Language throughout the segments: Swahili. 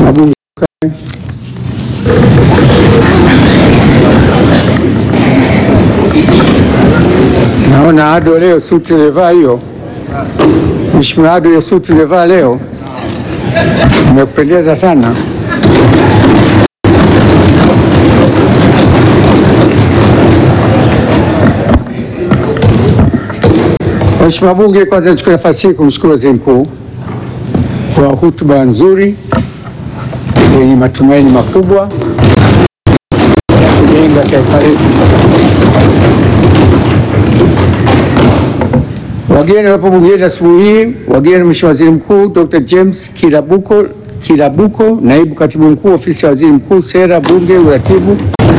Mheshimiwa Bunge, naona Ado leo suti ulivaa hiyo, Mheshimiwa Ado, hiyo suti ulivaa leo imekupendeza sana. Mheshimiwa Bunge, kwanza nichukue nafasi hii kumshukuru Waziri Mkuu kwa hotuba nzuri yenye matumaini makubwa ya kujenga taifa letu. Wageni wapo bungeni asubuhi hii, wageni Mheshimiwa Waziri Mkuu Dr. James Kilabuko, Kilabuko, Naibu Katibu Mkuu Ofisi ya Waziri Mkuu, Sera, Bunge, Uratibu.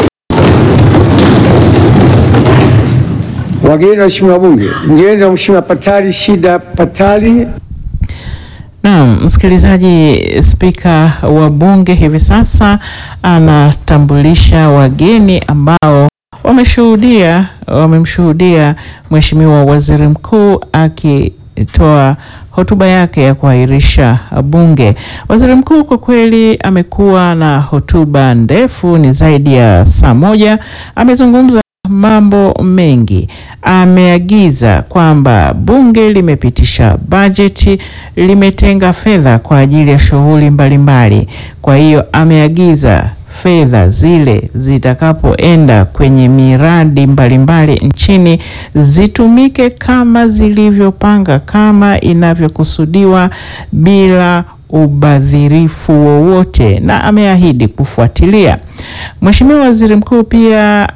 Wageni Waheshimiwa Bunge, mgeni wa Mheshimiwa Patali Shida Patali Naam, msikilizaji, spika wa bunge hivi sasa anatambulisha wageni ambao wameshuhudia wamemshuhudia Mheshimiwa Waziri Mkuu akitoa hotuba yake ya kuahirisha bunge. Waziri Mkuu kwa kweli amekuwa na hotuba ndefu, ni zaidi ya saa moja. Amezungumza mambo mengi. Ameagiza kwamba bunge limepitisha bajeti, limetenga fedha kwa ajili ya shughuli mbalimbali. Kwa hiyo ameagiza fedha zile zitakapoenda kwenye miradi mbalimbali nchini zitumike kama zilivyopanga, kama inavyokusudiwa bila ubadhirifu wowote, na ameahidi kufuatilia. Mheshimiwa Waziri Mkuu pia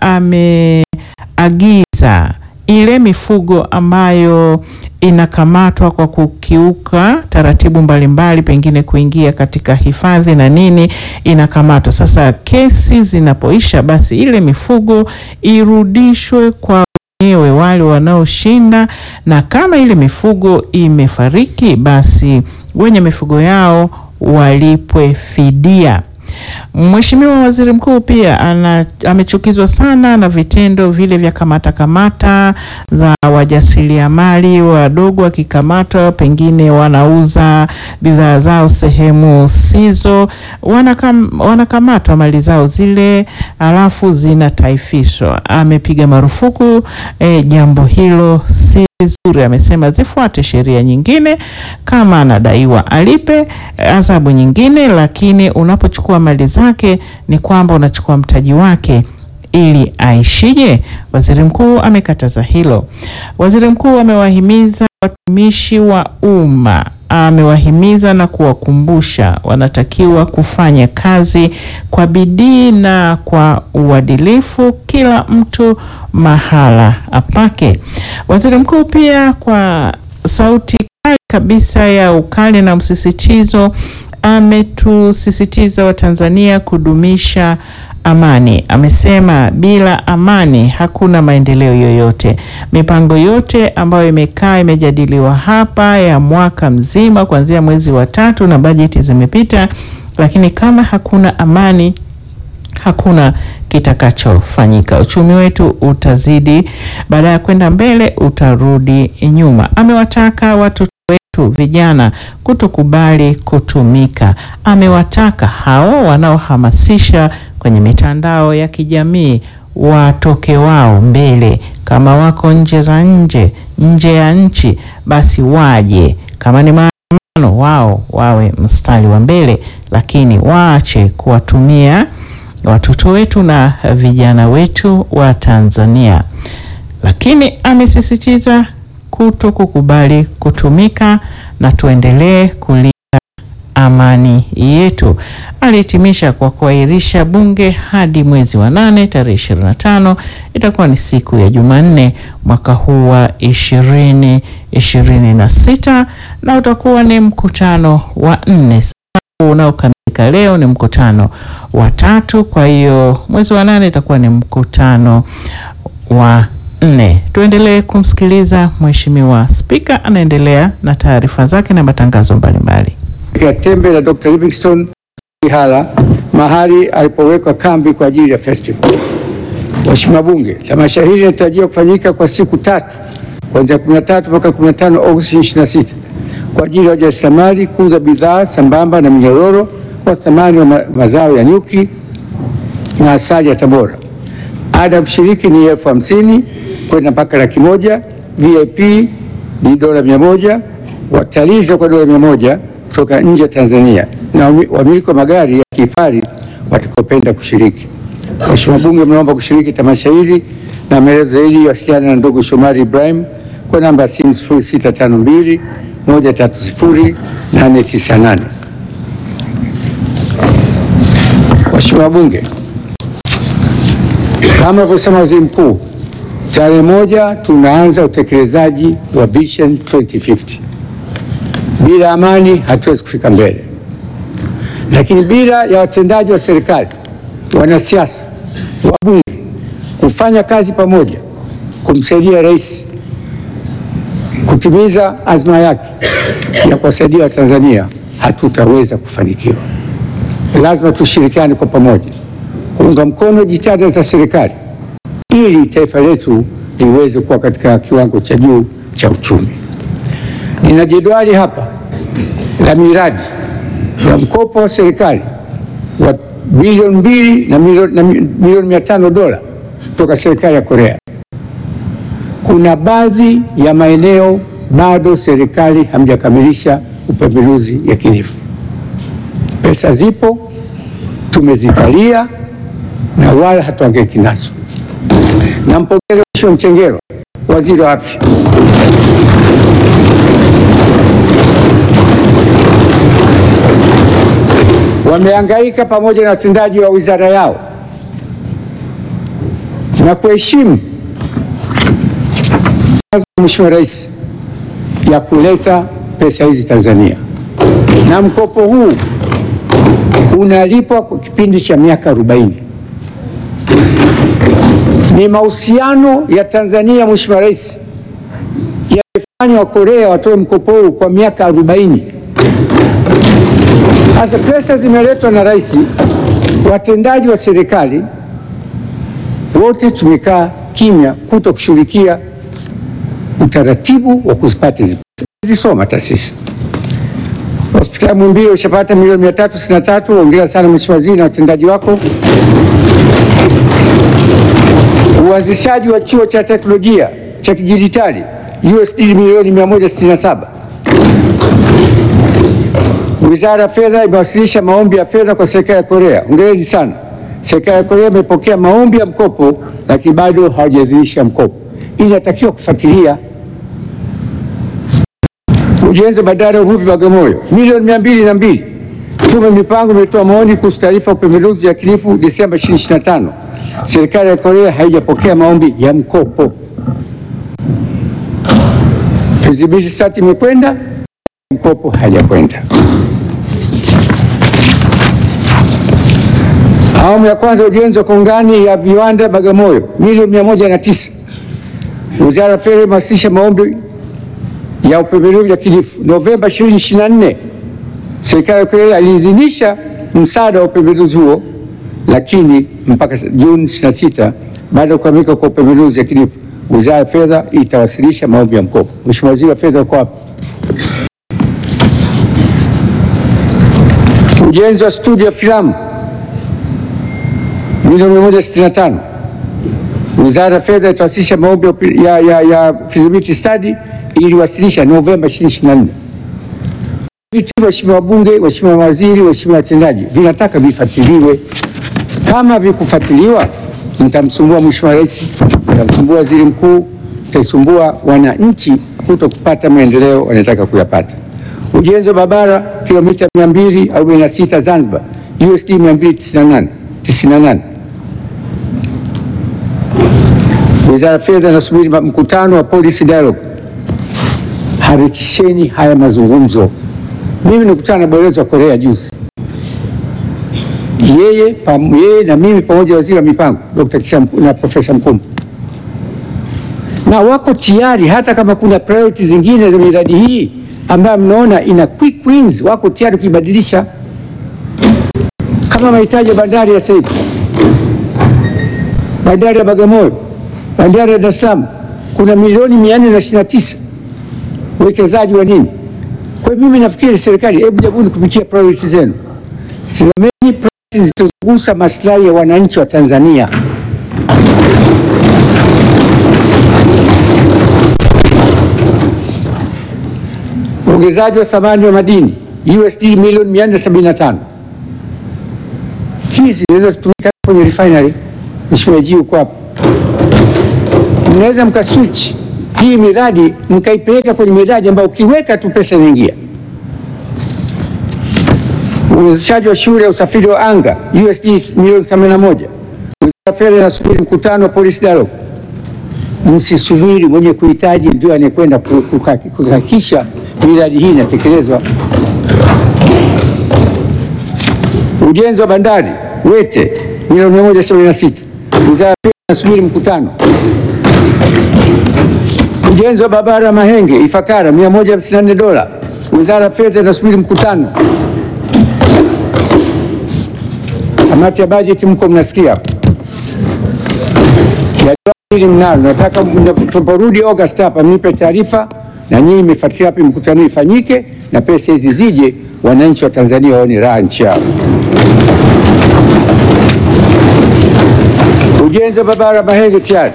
ameagiza ile mifugo ambayo inakamatwa kwa kukiuka taratibu mbalimbali, pengine kuingia katika hifadhi na nini, inakamatwa. Sasa kesi zinapoisha, basi ile mifugo irudishwe kwa wenyewe wale wanaoshinda, na kama ile mifugo imefariki, basi wenye mifugo yao walipwe fidia. Mheshimiwa Waziri Mkuu pia ana, amechukizwa sana na vitendo vile vya kamata kamata za wajasiriamali wadogo wakikamatwa, pengine wanauza bidhaa zao sehemu sizo, wanakam, wanakamatwa mali zao zile alafu zinataifishwa. Amepiga marufuku eh, jambo hilo si zuri. Amesema zifuate sheria nyingine, kama anadaiwa alipe adhabu nyingine, lakini unapochukua mali zake ni kwamba unachukua mtaji wake ili aishije? Waziri Mkuu amekataza hilo. Waziri Mkuu amewahimiza watumishi wa umma, amewahimiza na kuwakumbusha wanatakiwa kufanya kazi kwa bidii na kwa uadilifu, kila mtu mahala apake. Waziri Mkuu pia kwa sauti kali kabisa ya ukali na msisitizo ametusisitiza Watanzania kudumisha amani. Amesema bila amani hakuna maendeleo yoyote. Mipango yote ambayo imekaa imejadiliwa hapa ya mwaka mzima kuanzia mwezi wa tatu na bajeti zimepita, lakini kama hakuna amani hakuna kitakachofanyika. Uchumi wetu utazidi, baada ya kwenda mbele utarudi nyuma. Amewataka watoto wetu vijana kutokubali kutumika. Amewataka hao wanaohamasisha kwenye mitandao ya kijamii watoke wao mbele. Kama wako nje za nje nje ya nchi, basi waje. Kama ni maandamano, wao wawe mstari wa mbele, lakini waache kuwatumia watoto wetu na vijana wetu wa Tanzania. Lakini amesisitiza kuto kukubali kutumika na tuendelee kulinda amani yetu. Alihitimisha kwa kuahirisha bunge hadi mwezi wa nane tarehe ishirini na tano itakuwa ni siku ya Jumanne mwaka huu wa ishirini ishirini na sita na utakuwa ni mkutano wa nne unaokamilika leo ni mkutano wa tatu. Kwa hiyo mwezi wa nane itakuwa ni mkutano wa nne. Tuendelee kumsikiliza Mheshimiwa Spika, anaendelea na taarifa zake na matangazo mbalimbali. ya Tembe la Dr. Livingstone Ihala mahali alipowekwa kambi kwa ajili ya festival. Mheshimiwa Bunge, tamasha hili linatarajiwa kufanyika kwa siku tatu kuanzia 13 mpaka 15 Agosti 26 kwa ajili ya wajasiriamali kuuza bidhaa sambamba na minyororo kwa thamani wa ma mazao ya nyuki na asali ya Tabora. Ada ya kushiriki ni elfu hamsini kwenda mpaka laki moja. VIP ni dola mia moja. Watalii kwa dola mia moja kutoka nje ya Tanzania na wamiliki wa magari ya kifahari watakaopenda kushiriki. Mheshimiwa Bunge, mnaomba kushiriki tamasha hili na maelezo zaidi wasiliana na ndugu Shomari Ibrahim kwa namba ya simu 0652 130 898. Mheshimiwa Bunge, kama alivyosema Waziri Mkuu, tarehe moja tunaanza utekelezaji wa Vision 2050. Bila amani hatuwezi kufika mbele, lakini bila ya watendaji wa serikali, wanasiasa, wabunge kufanya kazi pamoja kumsaidia rais kutimiza azma yake ya kuwasaidia Watanzania, hatutaweza kufanikiwa. Lazima tushirikiane kwa pamoja kuunga mkono jitihada za serikali ili taifa letu liweze kuwa katika kiwango cha juu cha uchumi. Nina jedwali hapa la miradi ya mkopo wa serikali wa bilioni mbili na milioni mia tano dola kutoka serikali ya Korea. Kuna baadhi ya maeneo bado serikali hamjakamilisha upembeluzi yakinifu. Pesa zipo, tumezikalia na wala hatuangaiki nazo. Nampongeza Mheshimiwa Mchengerwa, waziri wa afya, wamehangaika pamoja na watendaji wa wizara yao na kuheshimu Mheshimiwa Rais ya kuleta pesa hizi Tanzania, na mkopo huu unalipwa kwa kipindi cha miaka 40. Ni mahusiano ya Tanzania, Mheshimiwa Rais, yalifanya wa Korea watoe mkopo huu kwa miaka 40. Sasa pesa zimeletwa na rais, watendaji wa serikali wote tumekaa kimya kuto kushughulikia utaratibu wa kuzipata hizi pesa. Zisoma taasisi hospitali Muhimbili ushapata milioni mia tatu sitini na tatu. Hongera sana Mheshimiwa Waziri na watendaji wako. Uanzishaji wa chuo cha teknolojia cha kidijitali USD milioni 167. Wizara ya Fedha imewasilisha maombi ya fedha kwa serikali ya Korea. Hongereni sana. Serikali ya Korea imepokea maombi ya mkopo lakini bado hawajaidhinisha mkopo. Inatakiwa kufuatilia ujenzi wa bandari ya uvuvi Bagamoyo milioni mia mbili na mbili. Tume mipango imetoa maoni kuhusu taarifa ya upembeluzi yakinifu Desemba 2025. Serikali ya Korea haijapokea maombi ya mkopo. Feasibility study imekwenda, mkopo hajakwenda. Awamu ya kwanza ujenzi wa kongani ya viwanda Bagamoyo milioni mia moja na tisa. Wizara ya Fedha imewasilisha maombi ya upembeluzi yakinifu Novemba 2024. Serikali ya Korea iliidhinisha msaada wa upembeluzi huo, lakini mpaka Juni 26 baada ya kukamilika kwa upembeluzi yakinifu, Wizara ya Fedha itawasilisha maombi ya mkopo. Mheshimiwa Waziri wa Fedha uko hapa. Ujenzi wa studio ya filamu milioni 165. Wizara ya Fedha itawasilisha maombi ya, ya, ya feasibility study iliwasilisha Novemba 2024. Vitu hivyo waheshimiwa wabunge, waheshimiwa mawaziri, waheshimiwa watendaji, vinataka vifuatiliwe. Kama vikufuatiliwa, mtamsumbua Mheshimiwa Rais, mtamsumbua Waziri Mkuu, mtaisumbua wananchi kuto kupata maendeleo wanataka kuyapata. Ujenzi wa barabara kilomita 246 Zanzibar USD 298. Wizara ya Fedha inasubiri mkutano wa policy dialogue. Harakisheni haya mazungumzo. Mimi nikutana na balozi wa Korea juzi, yeye, pam, yeye na mimi pamoja waziri wa mipango Dr. Kishampu na Profesa Mkumbo, na wako tayari hata kama kuna priority zingine za miradi hii ambayo mnaona ina quick wins, wako tayari kuibadilisha kama mahitaji ya bandari ya sasa bandari ya Bagamoyo, bandari ya Dar es Salaam kuna milioni 429 uwekezaji wa nini? Kwa hiyo mimi nafikiri serikali, hebu jabuni kupitia priority zenu, tizameni projekti zilizogusa maslahi ya wananchi wa Tanzania. Uongezaji wa thamani wa madini USD milioni 475. Hizi zinaweza kutumika kwenye refinery. Mheshimiwa Ji uko hapa, mnaweza mkaswitch hii miradi mkaipeleka kwenye miradi ambayo ukiweka tu pesa inaingia. Uwezeshaji wa shule ya usafiri wa anga USD milioni 81. Wizara ya Fedha inasubiri mkutano wa policy dialogue. Msisubiri, mwenye kuhitaji ndio anayekwenda kuhakikisha miradi hii inatekelezwa. Ujenzi wa bandari Wete milioni 176. Wizara ya Fedha inasubiri mkutano. Ujenzi wa barabara Mahenge Ifakara 154 dola. Wizara ya Fedha inasubiri mkutano. Kamati ya bajeti mko mnasikia hili mnalo, nataka tunaporudi August hapa mnipe taarifa na nyinyi mmefuatilia wapi mkutano ifanyike na pesa hizi zije, wananchi wa Tanzania waone raha nchi yao. Ujenzi wa barabara Mahenge tayari.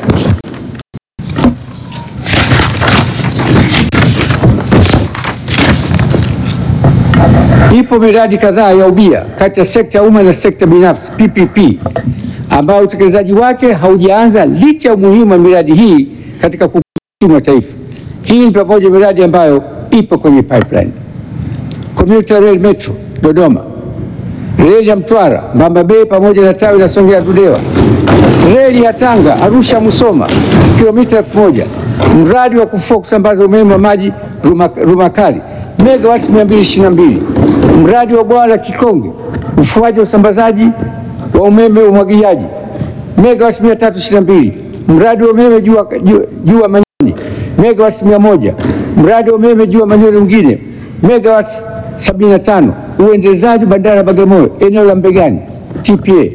Ipo miradi kadhaa ya ubia kati ya sekta ya umma na sekta binafsi PPP, ambayo utekelezaji wake haujaanza licha ya umuhimu wa miradi hii katika kukuza wa taifa. Hii ni pamoja na miradi ambayo ipo kwenye pipeline: Commuter Rail Metro Dodoma, reli ya Mtwara Mbamba Bay pamoja na tawi la Songea Ludewa, reli ya Tanga Arusha Musoma kilomita elfu moja, mradi wa kufua kusambaza umeme wa maji Rumakali megawati 222, mradi wa bwawa la Kikonge ufuaji wa usambazaji wa umeme wa umwagiliaji megawati 322, mradi wa umeme juu Manyoni megawati 100, mradi wa umeme juu Manyoni mwingine megawati 75, uendelezaji bandari ya Bagamoyo eneo la Mbegani TPA,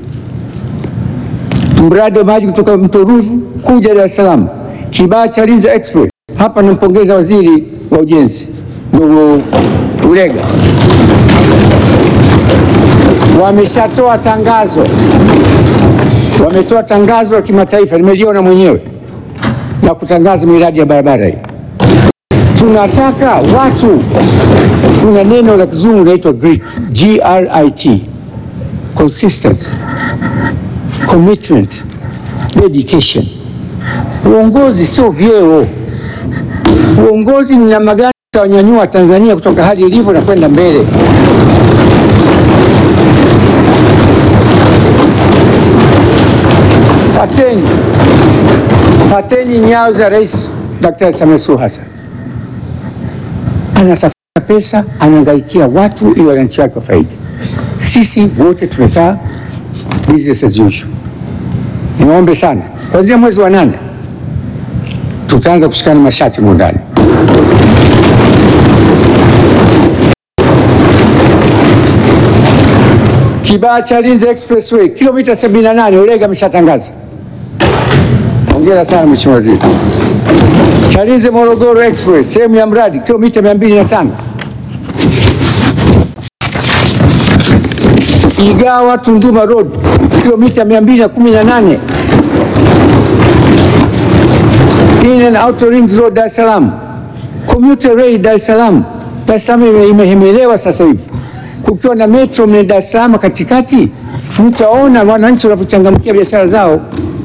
mradi wa maji kutoka mto Ruvu kuja Dar es Salaam Kibaha Chalinze Express. Hapa nampongeza waziri wa ujenzi ndugu Ulega, wameshatoa tangazo, wametoa tangazo la kimataifa, nimeliona mwenyewe na kutangaza miradi ya barabara hii. Tunataka watu, kuna neno la kizungu linaitwa grit, G R I T, consistency, commitment, dedication. Uongozi sio vyeo. Uongozi ni namna gani utawanyanyua Tanzania kutoka hali ilivyo na kwenda mbele. Fateni, fateni nyayo za Rais Daktari Samia Suluhu Hassan. Anatafuta pesa, anahangaikia watu ili wananchi wake wafaidi. Sisi wote tumekaa business as usual. Niwaombe sana, kuanzia mwezi wa nane tutaanza kushikana mashati huko ndani. Kibaha Chalinze Expressway kilomita 78, Ulega ameshatangaza. Hongera sana Mheshimiwa Waziri. Chalinze Morogoro Express sehemu ya mradi kilomita 205. Igawa Tunduma Road kilomita 218. In and Outer Rings Road Dar es Salaam. Commuter Rail Dar es Salaam. Dar es Salaam imehemelewa sasa hivi kukiwa na metro mne Dar es Salaam katikati, mtaona wananchi wanavyochangamkia biashara zao.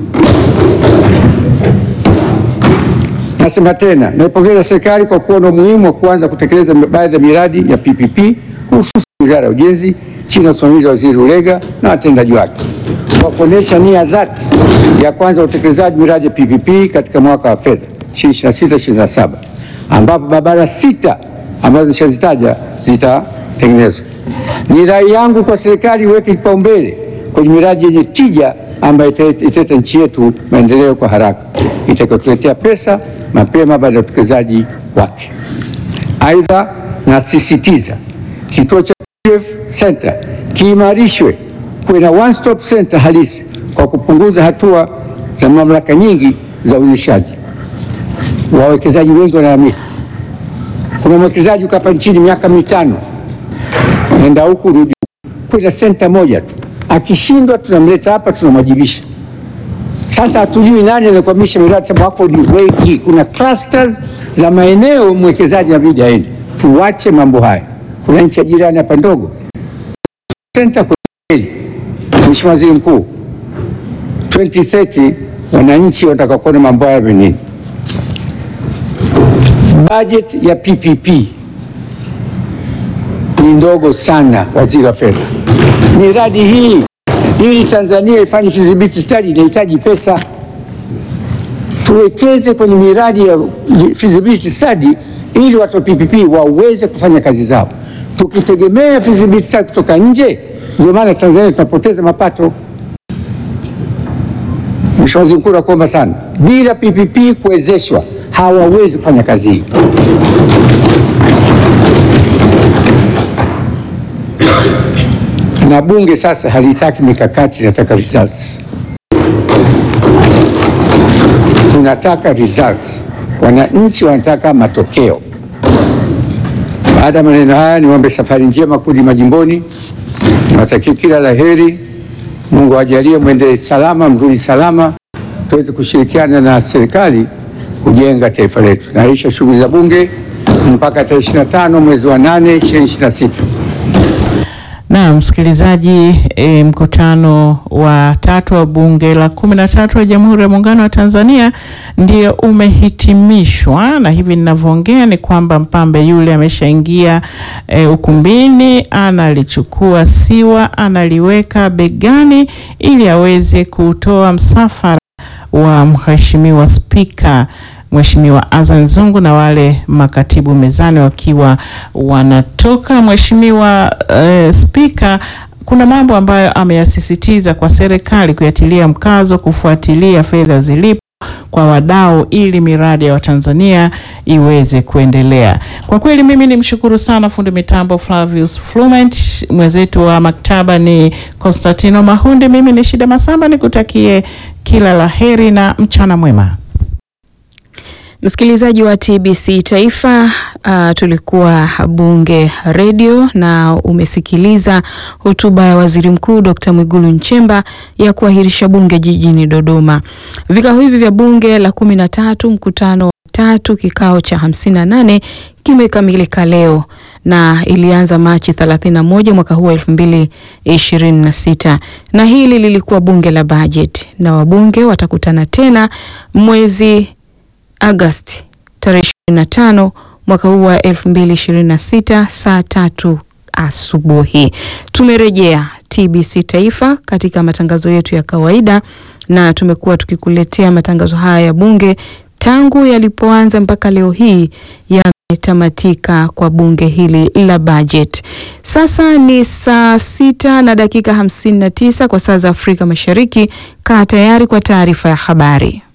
Nasema tena, naipongeza serikali kwa kuona umuhimu wa kuanza kutekeleza baadhi ya miradi ya PPP hususan Wizara ya Ujenzi chini ya usimamizi wa Waziri Ulega na watendaji wake kwa kuonyesha nia dhati ya kuanza utekelezaji miradi ya PPP katika mwaka wa fedha 2026/2027 ambapo barabara sita ambazo nishazitaja zitatengenezwa. Ni rai yangu kwa serikali iweke kipaumbele kwenye miradi yenye tija ambayo italeta nchi yetu maendeleo kwa haraka, itakayotuletea pesa mapema baada ya utekelezaji wake. Aidha, nasisitiza kituo cha PF Center kiimarishwe, kuwe na one stop center halisi kwa kupunguza hatua za mamlaka nyingi za uendeshaji. Wawekezaji wengi wanaamini, kuna mwekezaji ukapa nchini miaka mitano nenda huku rudi kwenda senta moja tu, akishindwa tunamleta hapa, tunamwajibisha. Sasa hatujui nani anakwamisha miradi, sababu wako ni wengi. Kuna clusters za maeneo mwekezaji inabidi aende. Tuwache mambo haya. Kuna nchi ya jirani hapa ndogo senta kweli. Mheshimiwa Waziri Mkuu, 2030 wananchi wanataka kuona mambo haya nini? Budget ya PPP ni ndogo sana, waziri wa fedha. Miradi hii ili Tanzania ifanye feasibility study inahitaji pesa. Tuwekeze kwenye miradi ya feasibility study ili watu wa PPP waweze kufanya kazi zao. Tukitegemea feasibility study kutoka nje, ndio maana Tanzania tunapoteza mapato. Mheshimiwa Waziri Mkuu, nakuomba sana, bila PPP kuwezeshwa hawawezi kufanya kazi hii. Na bunge sasa halitaki mikakati, linataka results. Tunataka results, wananchi wanataka matokeo. Baada ya maneno haya, niombe safari njema kurudi majimboni. Niwatakie kila la heri. Mungu awajalie mwende salama, mrudi salama, tuweze kushirikiana na serikali kujenga taifa letu. Naahirisha shughuli za bunge mpaka tarehe 25 mwezi wa 8 2026. Na msikilizaji, e, mkutano wa tatu wa bunge la kumi na tatu wa Jamhuri ya Muungano wa Tanzania ndio umehitimishwa, na hivi ninavyoongea ni kwamba mpambe yule ameshaingia e, ukumbini, analichukua siwa, analiweka begani ili aweze kutoa msafara wa Mheshimiwa Spika Mheshimiwa Azan Zungu na wale makatibu mezani wakiwa wanatoka. Mheshimiwa eh, Spika, kuna mambo ambayo ameyasisitiza kwa serikali kuyatilia mkazo, kufuatilia fedha zilipo kwa wadau ili miradi ya Watanzania iweze kuendelea. Kwa kweli mimi ni mshukuru sana fundi mitambo Flavius Flument, mwenzetu wa maktaba ni Constantino Mahundi, mimi ni Shida Masamba, nikutakie kila la heri na mchana mwema. Msikilizaji wa TBC Taifa, uh, tulikuwa Bunge Radio na umesikiliza hotuba ya Waziri Mkuu Dr. Mwigulu Nchemba ya kuahirisha bunge jijini Dodoma. Vikao hivi vya bunge la kumi na tatu mkutano wa tatu kikao cha hamsini na nane kimekamilika leo na ilianza Machi 31 mwaka huu wa 2026 na hili lilikuwa bunge la bajeti, na wabunge watakutana tena mwezi Agosti tarehe 25 mwaka huu wa 2026 saa tatu asubuhi. Tumerejea TBC Taifa katika matangazo yetu ya kawaida na tumekuwa tukikuletea matangazo haya ya bunge tangu yalipoanza mpaka leo hii yametamatika kwa bunge hili la bajeti. Sasa ni saa sita na dakika hamsini na tisa kwa saa za Afrika Mashariki. Kaa tayari kwa taarifa ya habari.